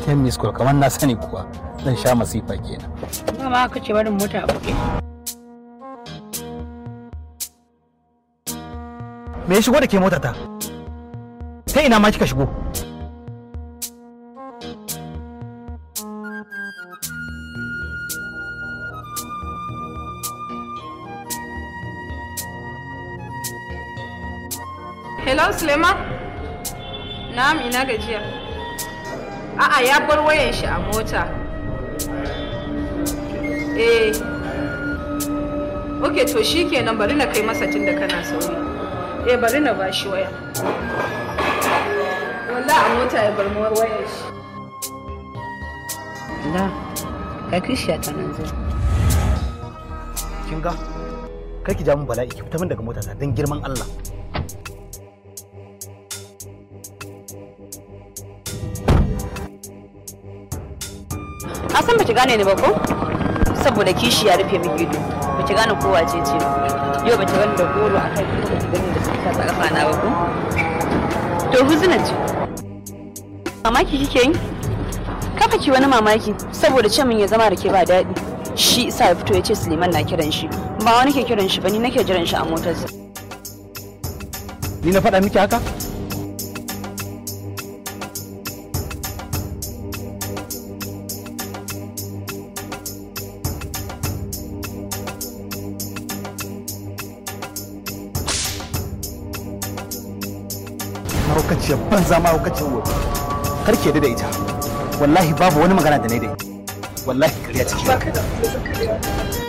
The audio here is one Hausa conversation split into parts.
ten miss call kamar na sani kuwa zan sha masifa kenan Dama aka ce barin mota a buɗe. me ya shigo da ke motata ta ina ma kika shigo Hello Suleiman? Na'am ina gajiya. A'a ya bar wayan shi a mota. Eh. Ok to shi kenan bari na kai masa tun da kana sauri. Eh bari na ba shi waya. Wallah a mota ya bar mu wayan shi. Da, ka kishiya ta nan zo. kin ga kar ki ja min bala'i ki fita min daga motata don girman Allah a san baki gane ni ba ko saboda kishi ya rufe miki ido baki gane ko wace ce ba yau baki gani da goro a kai kuma baki gani da suka sa kafa na ba ko to huzuna ce mamaki kike yi kafa ki wani mamaki saboda ce min ya zama da ke ba daɗi shi isa ya fito ya ce Suleiman na kiran shi ba wani ke kiran shi ba ni nake jiran shi a motarsa ni na faɗa miki haka mahaukaciyar banza mahaukaciyar wofi kar ki yarda da ita wallahi babu wani magana da ne da ita wallahi kariya ciki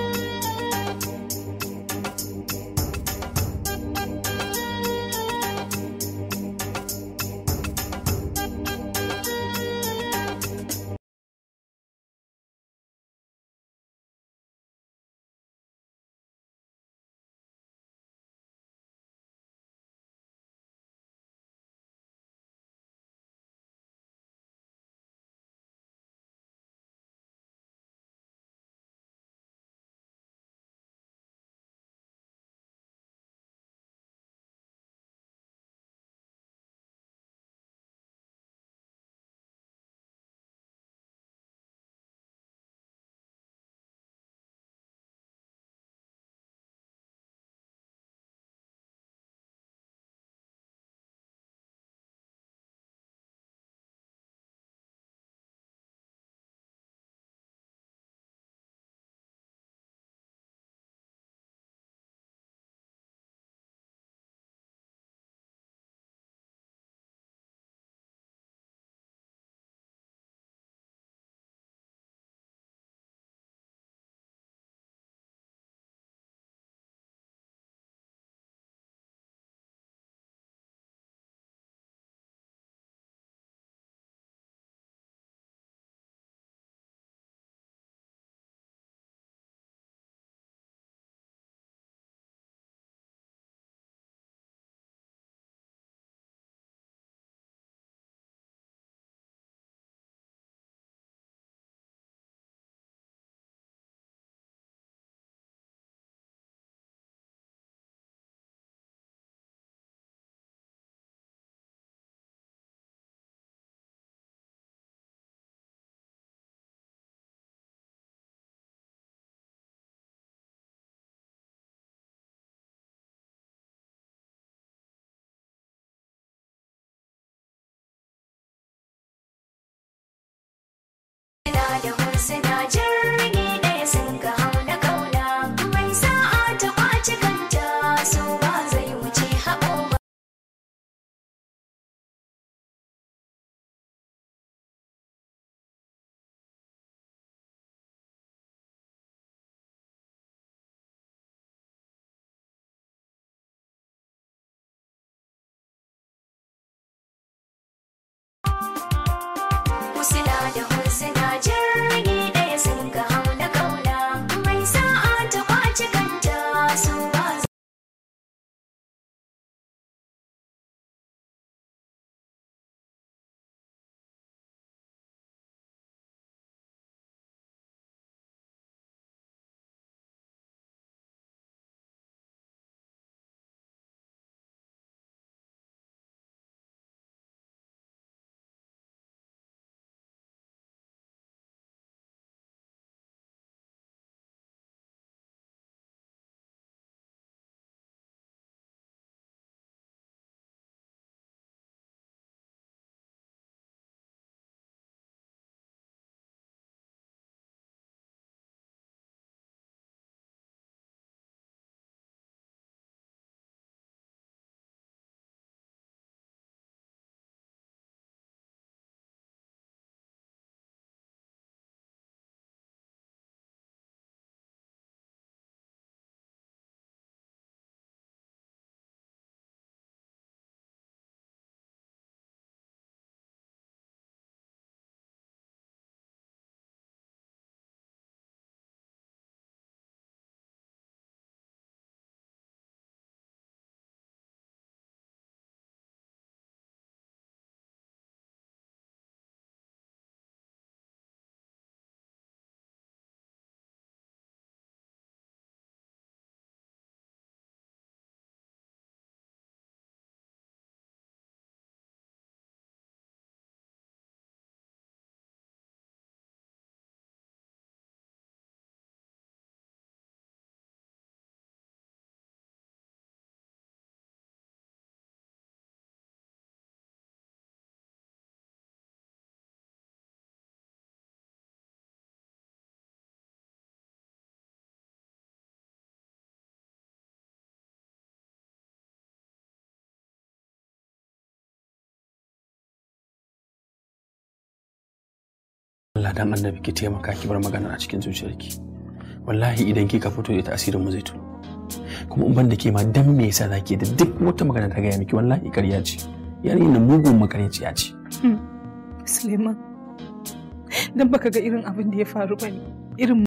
Allah dan annabi ki taimaka ki bar magana a cikin zuciyarki wallahi idan kika fito da asirin mu zai tuno kuma in ban da ke ma dan me yasa zaki da duk wata magana ta gaya miki wallahi ƙarya ce yarinya mugun makaryaciya ce Suleiman, don baka ga irin abin da ya faru ba ne, irin